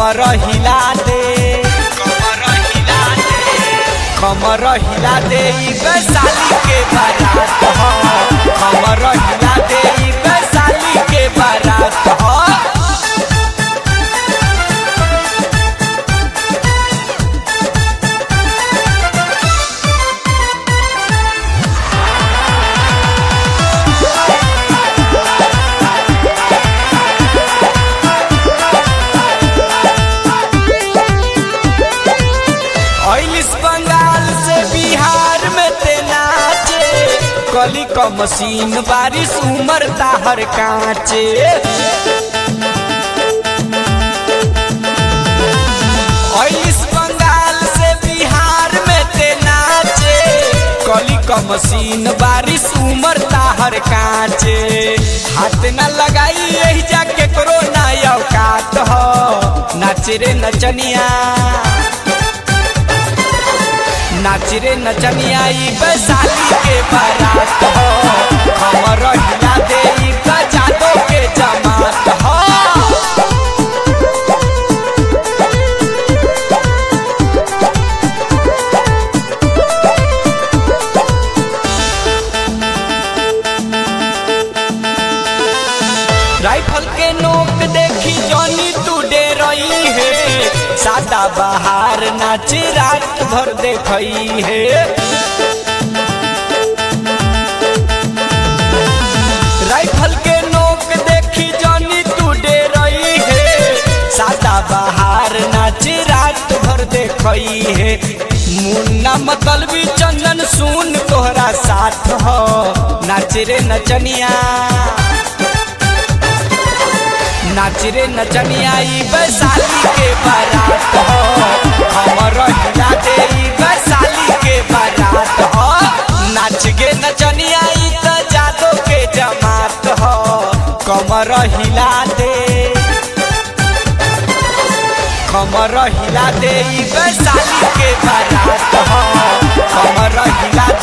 कमर हिला दे कमर हिला दे कमर हिला दे ई वैशाली के बारात ह कमर हिला दे ई वैशाली के बारात ह ऐलिस बंगाल से बिहार में ते नाचे कली क मशीन बारिश उमर ताहर कांचे ऐलिस बंगाल से बिहार में ते नाचे कली क मशीन बारिश उमर ताहर कांचे हाथ न लगाई यही जाके करो ना औकात हो नाच रे नचनिया नाच रे नचनिया ई वैशाली के बारात हो हमर हिला दे ई गजादो के जमात हो राइफल के नोक देखी जॉनी तू डे रही है सादा बहार नाच रात भर देखई है राइफल के नोक देखी जॉनी तू डे रही है सादा बहार नाच रात भर देखई है मुन्ना मतलबी चंदन सुन तोहरा साथ हो नाच रे नचनिया नाच रे नचनिया ई वैशाली के बारात हो हमर हिला दे ई वैशाली के बारात हो नाच गे नचनिया ई त जादो के जमात हो कमर हिला दे कमर हिला दे ई वैशाली के बारात हो कमर हिला